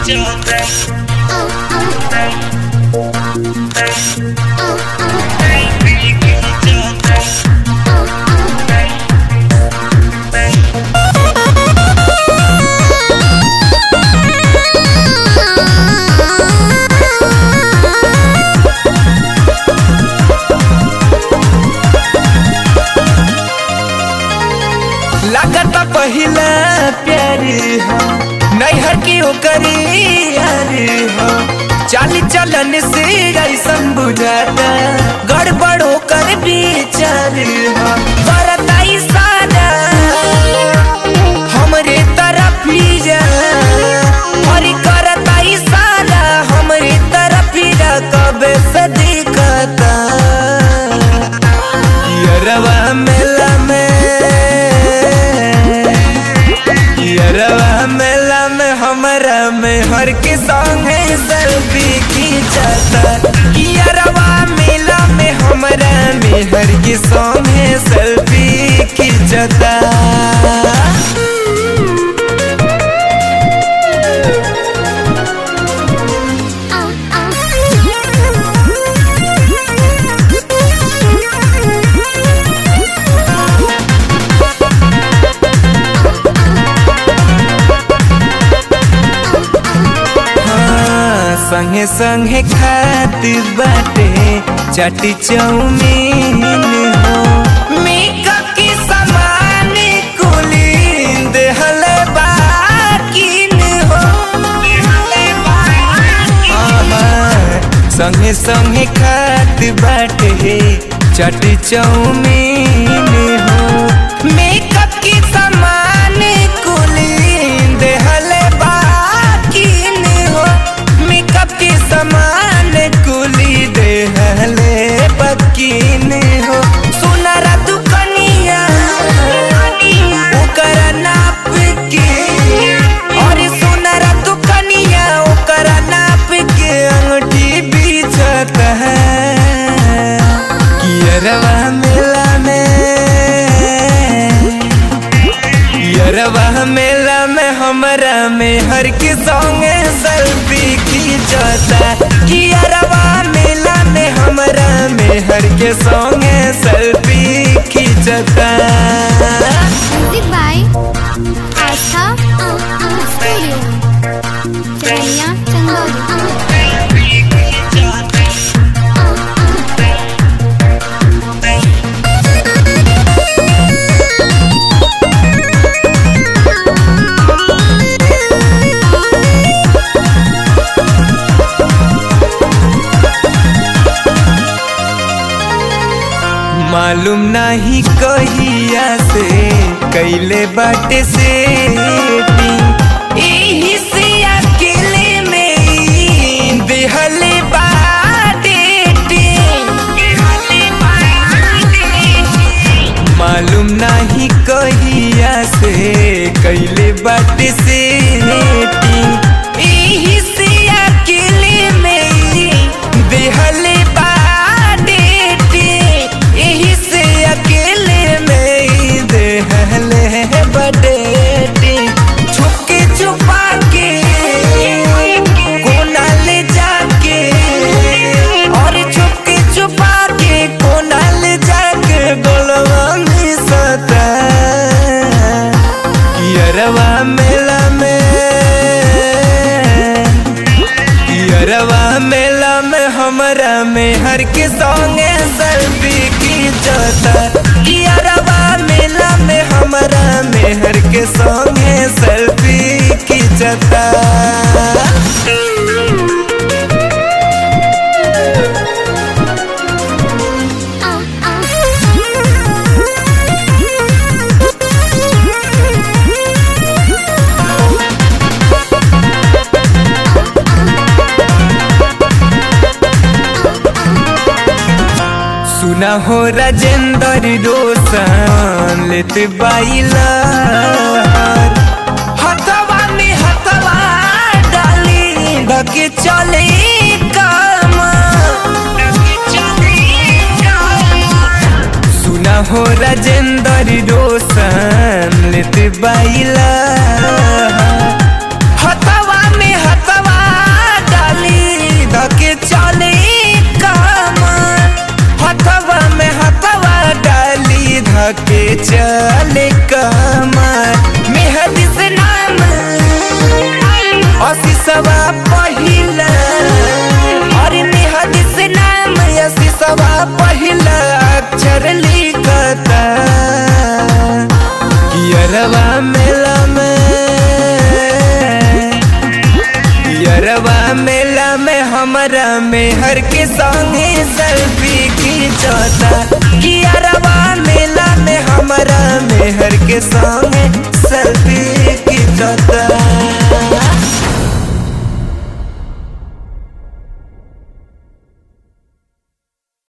लागत पहिला प्यार हो नैहर की ओकरी यार हो चाली चलन से ऐसन बुझाता गड़बड़ होकर विचार हो करता इशारा हमरे तरफ ही जा और करता इशारा हमरे तरफ ही जा कबे से दिखता यरवा मेला में यरवा मेला में हमरा में हर के संगे सेल्फी खींचता यरवा मेला में हमरा में हर के संगे सेल्फी खींचता हाँ, संगे संगे खात बाटे चाटी चौमीन हो मेकअप के सामान कुली देहल बाकिन हो हाँ, संगे संगे खात बाटे चाटी चौमीन हो मेकअप के सामान कुली देहल बाकिन हो मेकअप के सामान कुली देहले बकिन हो सुनरा दुकनिया ओकर नाप के और सुनरा दुकनिया ओकर नाप के अंगूठी बीचता है कियरवा मेला में यरवा मेला में हमरा में हर के संगे सेल्फी खींचता कि यरवा मेला में हमरा में हर के संगे सेल्फी खींचता म्यूजिक बाय आस्था स्टूडियो चरैया चंदौली मालूम नहीं कहिया से कैले बाटे से एही से अकेले में ई देहले बाटे मालूम नहीं कहिया से कैले बाटे से एही से अकेले में ई देहले बाटे एही से अकेले में ई देहले बडेटी छुपके छुपा के कोना ले जाके और छुपके छुपा के कोना ले जाके गोलवा में सता यरवा मेला में यरवा मेला में हमरा में हर के संगे सेल्फी खींचता यरवा मेला में हमरा में हर के संगे सेल्फी खींचता सुना हो राजेंद्र रोशन लेत बाइला हथवा में हथवा डाली ढके चले कामा सुना हो राजेंद्र रोशन लेत बाइला हथवा में हथवा धके चले कमर मेहदी से नाम असीसवा पहिला अरे मेहदी से नाम असीसवा पहिला अक्षर लिखता कियरवा मेला में यरवा मेला में हमरा में हर के संगे सेल्फी खींचता कि अरवा मेला में हमरा में हर के संगे